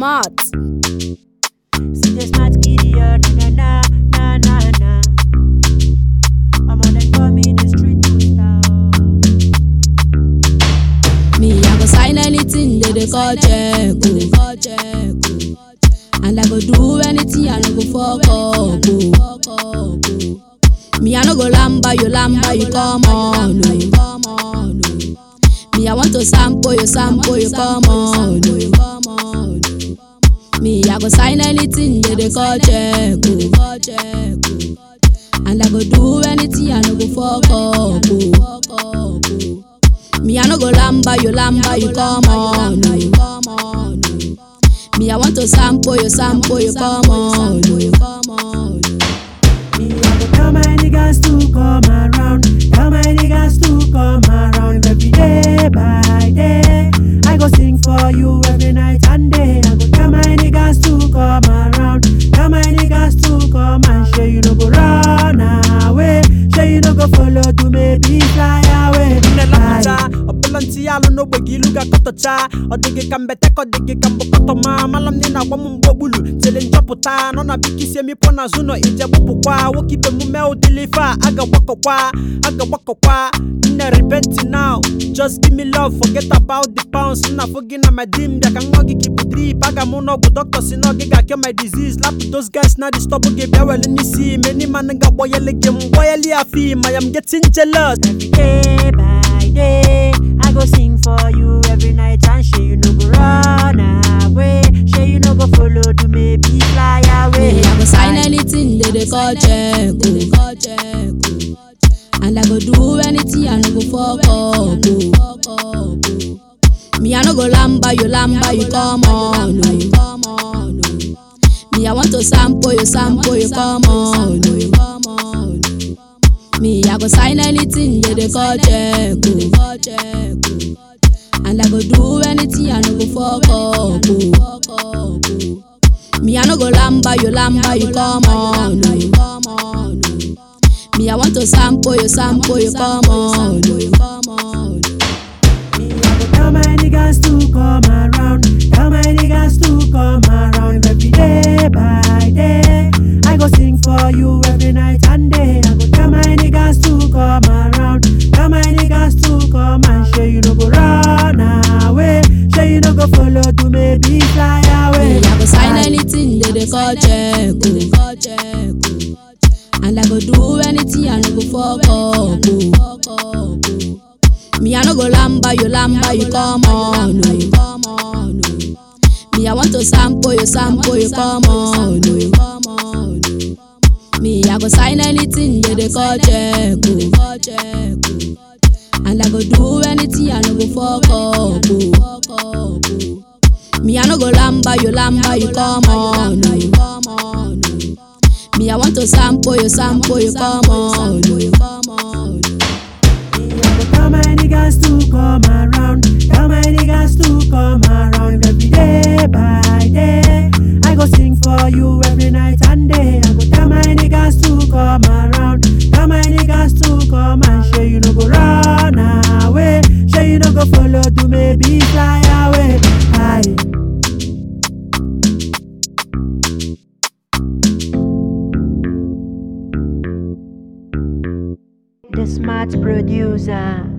smart. See the smart kitty, oh, na na na na na na. I'm on them call me the street star. Me, I go sign anything they dey call check, oh. And I go do anything, I no go fuck up, oh. Me, I no go lamba you, lamba you, come on, oh. Me, I want to sample you, sample you, come on, oh. Me, I go sign anything they dey call check, oh. And I go do anything, I no go fuck up, oh. Me, I no go lamba you, lamba you, come on, oh. Me, I want to sample you, sample you, come on, oh. Me, I go tell my niggas to come around. Tell my niggas to come around every day by day. I go sing for you every night and day. I go tell my niggas to come around. Tell my niggas to come and show you no go run away. Show you no go follow to maybe fly away. nnelepụta ọbụla ntị ya alụ n'ogbe gị ilu ga-akọtọcha ọ dịghị ka mbete ka ọ dịghị ka mbụkọtọma mala m na ị na-agwa m mgbe ogbulu tele nchọpụta nọ na bikisi emipụ n'azụ nọ ije gbupụkwa nwoke ibe mume ụdịla ife a aga gbakọkwa aga gbakọkwa nne repenti now just give me love forget about the pounds nna fụ gị na my dim bịa ka nwa gị kipu drip aga m n'ọgwụ dọkịta si na ọ gị ga-akịọ my disease lapụ those guys na disturb gị bịa wele n'isi meni man ga-agbọyele gị m gbọyele ya fi ma am getting jealous Every day by day, I go sing for you every night and show you no go run away. Show you no go follow to maybe fly away. Me, I go sign anything they dey call check, oh. And I go do anything, I no go fuck up, oh. Me, I no go lamba you, lamba you, come on, oh. Me, I want to sample you, sample you, come on, oh. Me, I go sign anything they dey call check, oh. And I go do anything, I no go fuck up, oh. Me, I no go lamba you, lamba you, come on, oh. Me, I want to sample you, sample you, come on, oh. Me, I go tell my niggas to come around. Tell my niggas to come around every day by day. I go sing for you every night and day. I go tell my niggas to come around. Tell my niggas to come and show you no go run away. Show you no go follow to maybe fly away. Me, I go sign anything they dey call check, oh. And I go do anything, I no go fuck up, oh. Me, I no go lamba you, lamba you, come on, oh. Me, I want to sample you, sample you, come on, oh. Me, I go sign anything they dey call check, oh. And I go do anything, I no go fuck up, oh. Me, I no go lamba you, lamba you, come on, oh. Me, I want to sample you, sample you, come on, oh. Me, I go tell my niggas to come around. Tell my niggas to come around every day by day. I go sing for you every night and day. I go tell my niggas to come around. Tell my niggas to come and show you no go run away. Show you no go follow to maybe fly away. Aye. The smart producer.